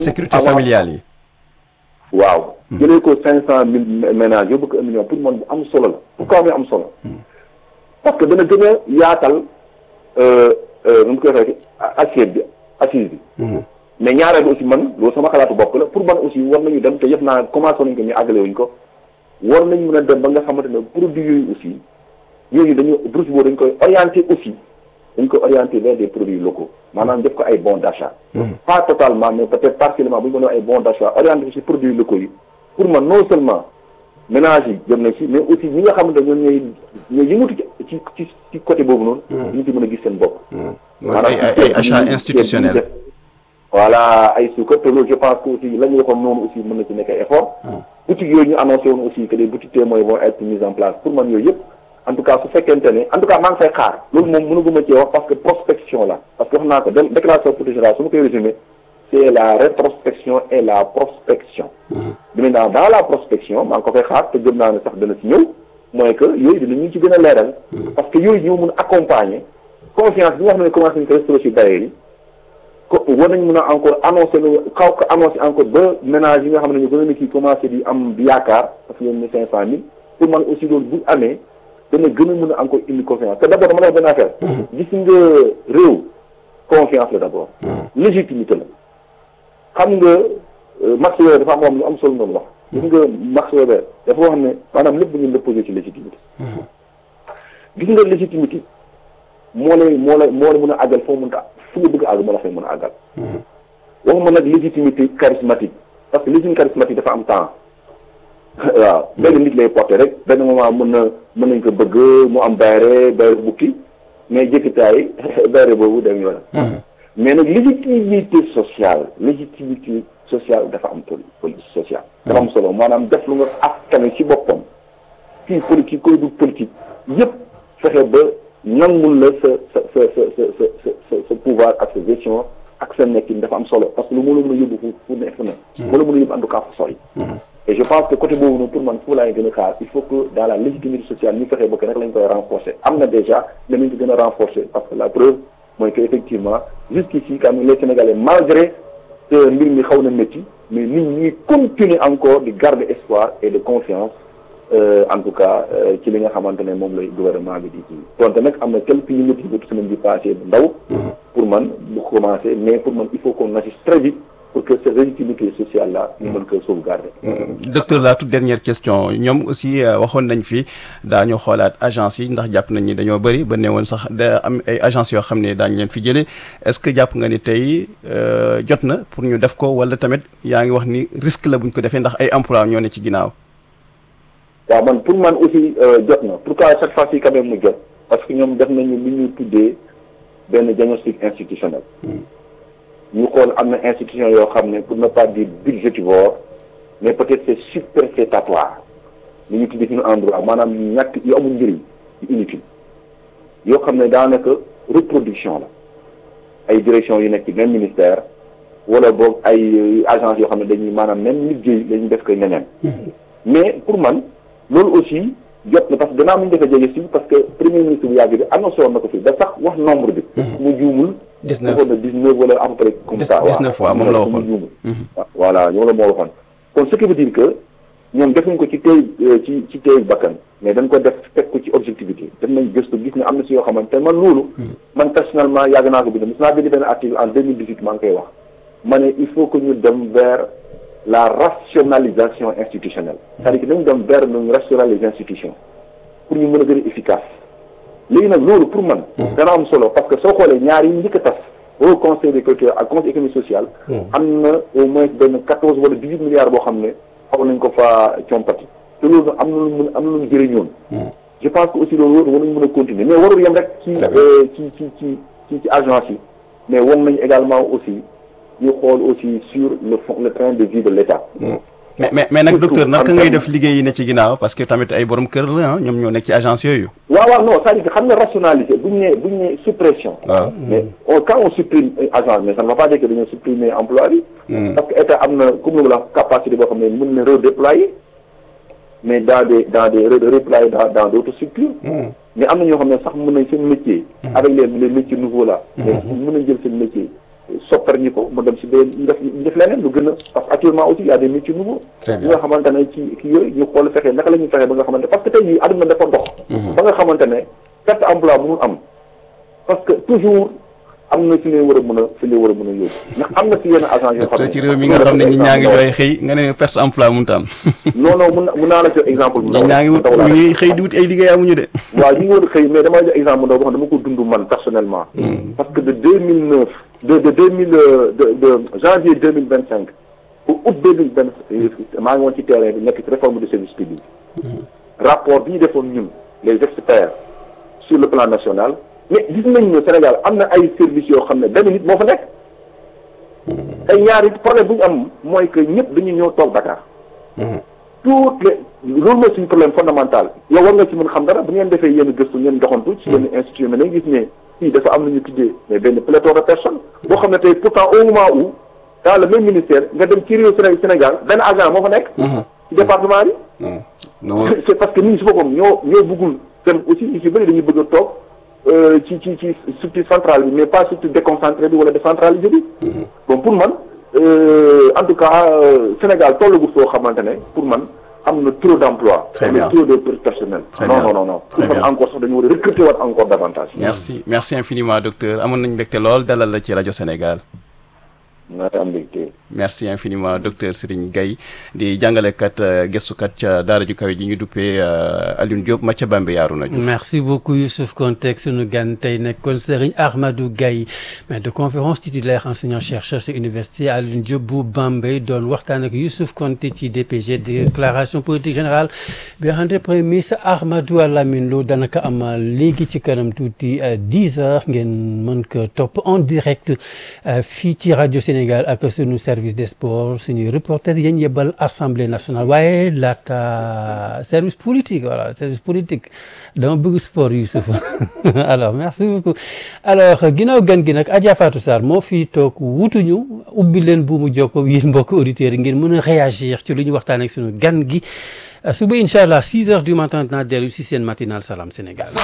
sécurité familiale yi. waaw. jëlee ko cinq cent mille ménages yóbbu ko un million pour man bu am solo la pourquoi muy am solo. parce que dana gën a yaatal nu mu koy waxee assiette bi assise bi. mais ñaareel aussi man loolu sama xalaatu bopp la pour man aussi war nañu dem te yëf naa commencé nañ ko ñu àggale wuñ ko war nañ mën a dem ba nga xamante ne produits yooyu aussi yooyu dañu bourse boobu dañ koy orienté aussi dañ koy orienté vers des produits locaux maanaam def ko ay bons d'achat pas totalement mais peut-être partiellement bu ñu mënee ay bons d'achat orienté ko ci produits locaux yi pour man non seulement ménage yi jëm na ci mais aussi ñi nga xamante ne ñoom ñooy ñooy yëngatu ci ci ci côté boobu noonu ñu ci mën a gis seen bopp ay ay achat institutionnel voilà ay suukar te loolu je pense que aussi la ñu waxoon noonu aussi mën na ci nekk ay effort boutiques yooyu ñu annoncé woon aussi que des boutiques témoins vont être mises en place pour man yooyu yëpp en tout cas su fekkente ne en tout cas maa ngi fay xaar loolu moom mënuguma cee wax parce que prospection la parce que wax naa ko déclaration politique générale su ma koy résumé c'est la rétrospection et la prospection bi maintenant dans la prospection maa ngi ko fay xaar te gëm naa ne sax dana ci ñëw mooy que yooyu dinañu ci gën a leeral parce que yooyu ñoo mën a accompagner confiance bi nga xam ne commencé nañ ko restauré ci bailleurs yi ko war nañ mën a encore annoncé lu xaw ko annoncé encore ba ménage yi nga xam ne ñu gën a kii commencé di am di yaakaar parce que yéen ne cinq cent mille pour man aussi loolu bu amee dana gën a mën a encore indi confiance te d' abord dama la wax benn affaire gis nga réew confiance la d' abord légitimité la xam nga Max Weber dafa am lu am solo noonu wax gis nga Max Weber dafa wax ne maanaam lépp ñu la posé ci légitimité gis nga légitimité moo lay moo lay moo la mën a àggal foo mën a fu nga bëgg a àgg moo la fay mën a àggal waxuma nag légitimité charismatique parce que légitimité charismatique dafa am temps waaw benn nit lay porté rek benn moment mën na mën nañ ko bëgg mu am bayre bayre bukki mais jëkkitaay bayre boobu dem yoonam mais nag légitimité sociale légitimité sociale dafa am poli politique sociale dafa am solo maanaam def lu nga askane ci boppam kii politique koy du politique yëpp fexe ba nangul la sa sa sa sa sa sa sa sa pouvoir ak sa gestion ak sa nekkin dafa am solo parce que lu moo la mën a yóbbu fu fu ne fu ne moo la mën a yóbbu en tout cas fu sori et je pense que côté boobu noonu pour man fu laay gën a xaar il faut que dans la légitimité sociale ñu fexe ba que rek lañ koy renforcer am na déjà mais nañ ko gën a renforcer parce que la preuve mooy que effectivement jusqu'ici quand même les Sénégalais malgré que mbir mi xaw na métti mais nit ñi continuer encore di garder espoir et de confiance en tout cas ci li nga xamante ne moom lay gouvernement bi di kii donte nag am na quelques yëngatu yëngatu semaine bi passé bu ndaw pour man bu commencé mais pour man il faut qu'on agisse très vite pour que cette légitimité sociale là ñu mën ko sauvegarder docteur la toute dernière question ñoom aussi waxoon nañ fi daañu xoolaat agence yi ndax jàpp nañ ni dañoo bëri ba ne woon sax da am ay agence yoo xam ne daañu leen fi jëlee est-ce que jàpp nga ni tey jot na pour ñu def ko wala tamit yaa ngi wax ni risque la buñ ko defee ndax ay emploi ñoo ne ci ginnaaw waaw man pour man aussi jot na pourquoi chaque fois ci quand même mu jot parce que ñoom def nañu lu ñu tuddee benn diagnostic institutionnel ñu xool am na institution yoo xam ne pour ne pas dire budgétivore mais peut-être c'est superfétatoire li ñu tuddee suñu endroit maanaam ñàkk yu amul njëriñ yu inutile yoo xam ne daanaka reproduction la ay direction yu nekk ci même ministère wala boog ay agence yoo xam ne dañuy maanaam même liggéey lañu def ko ñeneen mais pour man loolu aussi jot na parce que gannaaw mu ñu defee jege si parce que premier ministre bu yàgg bi annoncé woon na ko fii da sax wax nombre bi mu juumul dix-neuf waxoon na dix-neuf wala à peu près comme ça dix-neuf fois moom la waxoon juumul voilà ñoom la moo waxoon kon ce qui veut dire que ñoom defuñ ko ci tey ci ci tey bakkan mais dañ ko def teg ko ci objectivité def nañ gëstu gis ne am na si yoo xamante man loolu man personnellement yàgg naa ko bind mos naa bind benn article en deux mille dix-huit maa ngi koy wax ma ne il faut que ñu dem vers la rationalisation institutionnelle c'est-à-dire que dañu dem vers ñu rationaliser les institutions pour ñu mën a gën a efficace léegi nag loolu pour man dana am solo parce que soo xoolee ñaar yi njëkk a tas au conseil des cultures ak conseil économique social am na au moins benn quatorze wala dix-huit milliards boo xam ne xaw nañ ko fa compati te loolu am na lu mun am na lu mu jëriñoon je pense que aussi loolu war nañu mën a continuer mais warul yem rek ci ci ci ci ci ci agence yi mais war nañu également aussi ñu xool aussi sur le fond le train de vie de l'État mais mais mais nag docteur naka ngay def liggéey yi ne ci ginnaaw parce que tamit ay borom kër la ah ñoom ñoo nekk ci agence yooyu. waaw waaw non c'est-à-dire que xam nga rationaliser bu ñu nee bu ñu nee suppression. waaw mais on quand on supprime agence mais ça ne veut pas dire que dañoo supprimer emploi bi. parce que état am na comme la capacité boo xam ne mën na redéployer mais dans des dans des redéployer dans dans d'autres structures. mais am na ñoo xam ne sax mën nañ seen métier. avec les les métiers nouveaux là. mais mën nañ jël seen métier. soppar ñi ko mu dem si benn ñu def ñu def leneen lu gën a parce que actuellement aussi y a des métiers nouveaux Très ñi bien. nga xamante ne ci kii yooyu ñu xool fexe naka la ñuy fexe ba nga xamante parce que tey jii àdduna dafa dox ba nga xamante ne perte emploi mënul am parce que toujours am na fi ngay war a mën a fi ngay war a mën a yóbbu ndax am na si yenn agence yoo xam te ne ci réew mi nga xam ne ñi ñaa ngi jooy xëy nga ne perte emploi mënut a am non non mun na mun naa la jox exemple bu ñi ndaw ñaa ngi wut ndaw laa ñu ngi xëy di wut ay liggéey amuñu de waaw ñu ngi woon xëy mais dama jox exemple bu ndaw boo xam ne dama ko dund man personnellement parce que de 2009 de de 2000 euh, de de janvier 2025 au août 2025 maa ngi woon ci terrain bi nekk ci réforme du service public rapport bi ñu defoon ñun les experts sur le plan national mais gis nañ ne Sénégal am na ay services yoo xam ne benn nit moo fa nekk ay ñaari problème bu ñu am mooy que ñëpp dañuy ñëw toog Dakar toutes les loolu mooy suñu problème fondamental yow war nga ci mën xam dara bu ngeen defee yenn gëstu ngeen doxantu ci yenn institut mais nañ gis ne fii dafa am lu ñu tuddee mais benn pléthore de personnes boo xam ne tey pourtant au moment où dans le même ministère nga dem ci réew Séné- Sénégal benn agent moo fa nekk ci département bi non c'est parce que nit ñi si boppam ñoo ñoo bëggul dem aussi ñu ci bëri dañuy bëgg a toog euh, ci ci ci structure centrale bi mais pas structure déconcentrée bi wala décentralisée bi bon pour man euh, en tout cas euh, Sénégal tollagu foo xamante ne pour man am na trop d'emploi Très am na bien. trop de personnel Très non bien. non non non Très pour man bien. encore sax dañu war a recruter waat encore davantage merci merci infiniment docteur amoon nañ mbégte lool dalal la ci rajo Sénégal naa am mbégte merci infiniment docteur Serigne Gaye di jàngalekat euh, gëstukat ca daara ju kawe ji ñu duppee euh, Alioune Diop ma ca Bambey Arouna Diouf merci beaucoup Youssouf Konté sunu gan tey nekkoon Serigne Ahmadou Gaye maître de conférence titulaire enseignant chercheur ci université Alioune Diop bu Bambey doon waxtaan ak Youssouf Konté ci DPG déclaration politique générale bi nga xam ne premier ministre Ahmadou Lamine Lo danaka am léegi ci kanam tuuti 10 heures ngeen mën ko topp en direct euh, fii ci rajo Sénégal ak sunu service des sports suñuy reporter yéen yebal assemblée nationale waaye laata service politique voilà service politique dama bëgg sport Youssouf alors merci beaucoup alors ginnaaw gan gi nag Adja Fatou Sarr moo fi toog wutuñu ubbi leen bu mu jokko yéen mbokk auditeurs yi ngeen mën a réagir ci lu ñu waxtaan ak sunu gan gi suba incha allah 6 heures du matin dinaa dellu si seen matinal Salam Sénégal